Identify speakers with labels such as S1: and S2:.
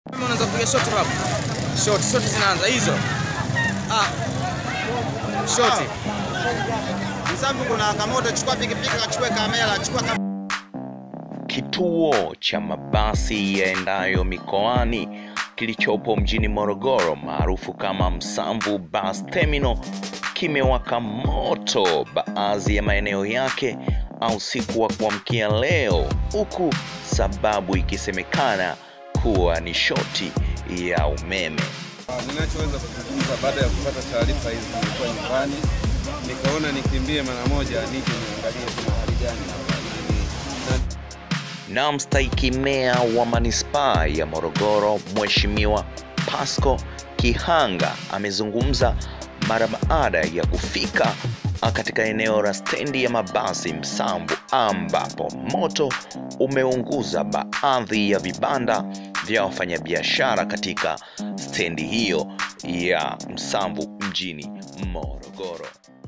S1: Kama unaweza kupiga shot hapo. Shot, shot zinaanza hizo. Ah. Shot.
S2: Msambu kuna kamoto, chukua pikipiki, kachukue kamera, chukua kam...
S3: Kituo cha mabasi yaendayo mikoani kilichopo mjini Morogoro maarufu kama Msamvu Bus Terminal kimewaka moto baadhi ya maeneo yake au usiku wa kuamkia leo, huku sababu ikisemekana kuwa ni shoti ya umeme.
S4: Ninachoweza kuzungumza baada ya kupata taarifa hizi, nilikuwa nyumbani nikaona nikimbie mara moja nije niangalie kuna hali gani hapa ili na
S3: na mstahiki meya wa manispaa ya Morogoro Mheshimiwa Pasco Kihanga amezungumza mara baada ya kufika katika eneo la stendi ya mabasi Msamvu ambapo moto umeunguza baadhi ya vibanda vya wafanyabiashara katika stendi hiyo ya Msamvu mjini Morogoro.